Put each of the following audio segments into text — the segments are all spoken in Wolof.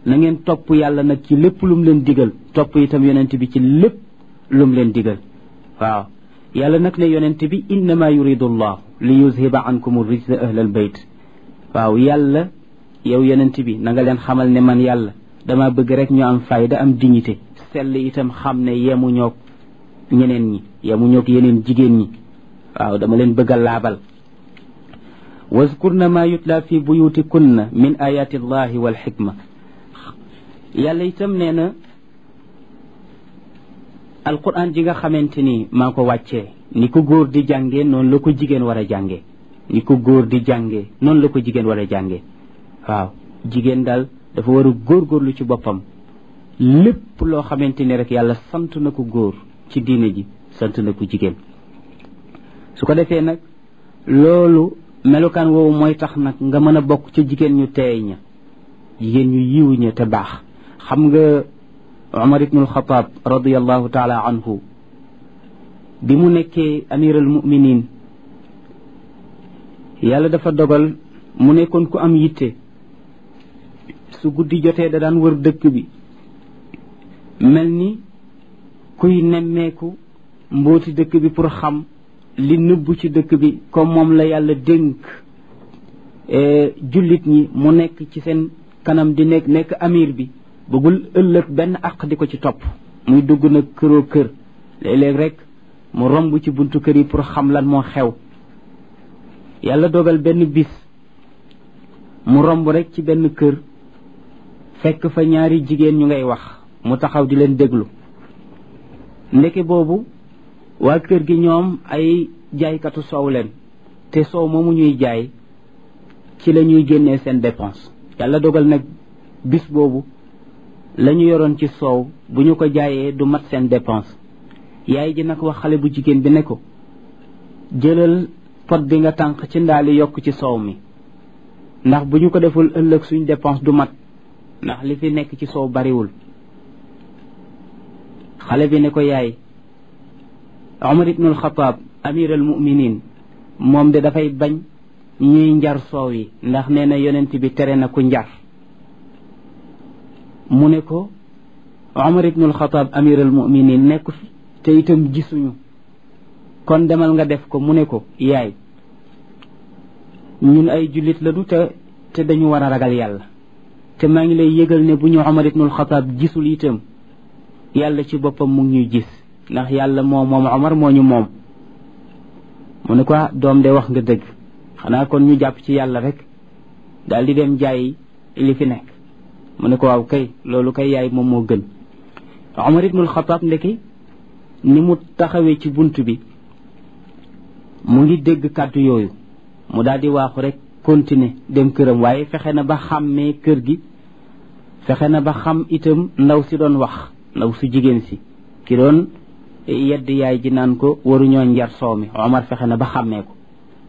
na ngeen topp yàlla nag ci lépp lum leen digal topp itam yonent bi ci lépp lum leen digal waaw yàlla nag ne yonent bi innama yuridu allah li yuzhiba ankum rijsa ahlal bayt waaw yàlla yow yonent bi na nga leen xamal ne man yàlla dama bëgg rek ñu am fayda am dignité sell itam xam ne yemu ñoog ñeneen ñi yemu ñoog yeneen jigéen ñi waaw dama leen bëgg a laabal wazkurna ma yutla fi buyutikunna min ayati allahi wal xikma yàlla itam nee na alquran ji nga xamante ni maa ko wàccee ni ko góor di jàngee noonu la ko jigéen war a jàngee ni ko góor di jàngee noonu la ko jigéen war a jàngee waaw jigéen daal dafa war a góorgóorlu ci boppam lépp loo xamante ni rek yàlla sant na ko góor ci diine ji sant na ko jigéen su ko defee nag loolu melukaan woowu mooy tax nag nga mën a bokk ca jigéen ñu teey ña jigéen ñu yiw ña te baax xam nga Umar ibnul Xataab radiallahu taala anhu bi mu nekkee amiral muminin yàlla dafa dogal mu nekkoon ku am yitte su guddi jotee da daan wër dëkk bi mel ni kuy nemmeeku mbooti dëkk bi pour xam li nëbbu ci dëkk bi comme moom la yàlla dénk jullit ñi mu nekk ci seen kanam di nekk nekk amir bi bëggul ëllëg benn àq di ko ci topp muy dugg nag këroo kër léeg-léeg rek mu romb ci buntu kër yi pour xam lan moo xew yàlla dogal benn bis mu romb rek ci benn kër fekk fa ñaari jigéen ñu ngay wax mu taxaw di leen déglu ndeke boobu waa kër gi ñoom ay jaaykatu soow leen te soow moomu ñuy jaay ci la ñuy génnee seen dépense yàlla dogal nag bis boobu la ñu yoroon ci soow bu ñu ko jaayee du mat seen dépense yaay ji nag wax xale bu jigéen bi ne ko jëlal pot bi nga tànq ci ndaali yokk ci soow mi ndax bu ñu ko deful ëllëg suñ dépense du mat ndax li fi nekk ci soow bariwul xale bi ne ko yaay Omar ibnul Xataab amir al muminin moom de dafay bañ ñuy njar soow yi ndax nee na yonent bi tere na ku njar mu ne ko Omar ibnul Xataab amir al muminin nekku fi te itam gisuñu kon demal nga def ko mu ne ko yaay ñun ay jullit lañu te te dañu war a ragal yàlla te maa ngi lay yëgal ne bu ñu Omar ibnul Xataab gisul itam yàlla ci boppam mu ngi ñuy gis ndax yàlla moo moom Omar moo ñu moom mu ne ko doom de wax nga dëgg xanaa kon ñu jàpp ci yàlla rek daal di dem jaay li fi nekk mu ne ko waaw kay loolu kay yaay moom moo gën Omar ibnul Xataab ndeki ni mu taxawee ci bunt bi mu ngi dégg kàddu yooyu mu daal di waaxu rek continuer dem këram waaye fexe na ba xàmmee kër gi fexe na ba xam itam ndaw si doon wax ndaw su jigéen si ki doon yedd yaay ji naan ko waruñoo njar soow mi Omar fexe na ba xàmmee ko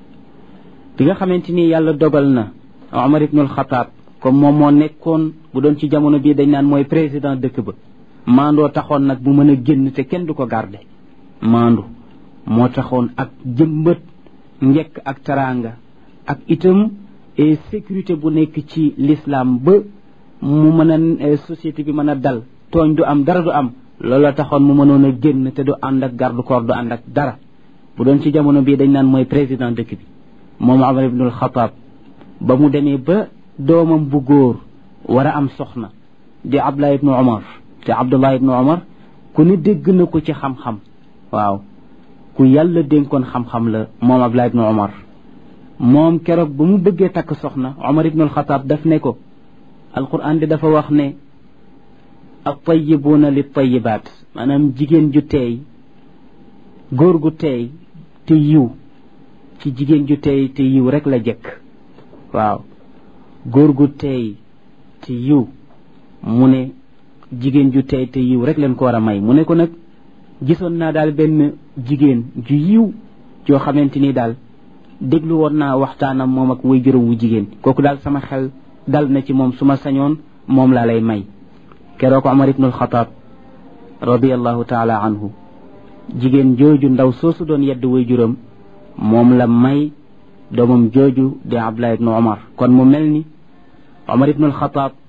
bi nga xamante ni yàlla dogal na Omar ibnul Xataab comme moom moo nekkoon bu doon ci jamono bii dañ naan mooy président dëkk ba maandoo taxoon nag bu mën a génn te kenn du ko garde maandu moo taxoon ak jëmbët njekk ak teraanga ak itam sécurité bu nekk ci l'islam ba mu mën a société bi mën a dal tooñ du am dara du am loola taxoon mu mënoon a génn te du ànd ak garde corps du ànd ak dara bu doon ci jamono bii dañ naan mooy président dëkk bi moom Omar ibnul Xataab ba mu demee ba doomam bu góor war a am soxna di Abdullah ibnu Omar te Abdullah ibnu Omar ku ne dégg na ko ci xam-xam waaw ku yàlla dénkoon xam-xam la moom Abdullah ibnu Omar moom keroog ba mu bëggee takk soxna Omar ibnul Xataab daf ne ko alquran di dafa wax ne at-tayyibuuna li tayyibaat maanaam jigéen ju teey góor gu teey te yiw ci jigéen ju teey te yiw rek la jëkk waaw góor gu teey te yiw mu ne jigéen ju teey te yiw rek leen ko war a may mu ne ko nag gisoon naa daal benn jigéen ju yiw joo xamante ni daal déglu woon naa waxtaanam moom ak way juróom wu jigéen kooku daal sama xel dal na ci moom su ma sañoon moom laa lay may keroog Omar ibnul Xataab radiallahu taala anhu jigéen jooju ndaw soosu doon yedd way juróom moom la may doomam jooju di Abdullah ibnu Omar kon mu mel ni Omar ibnul Xataab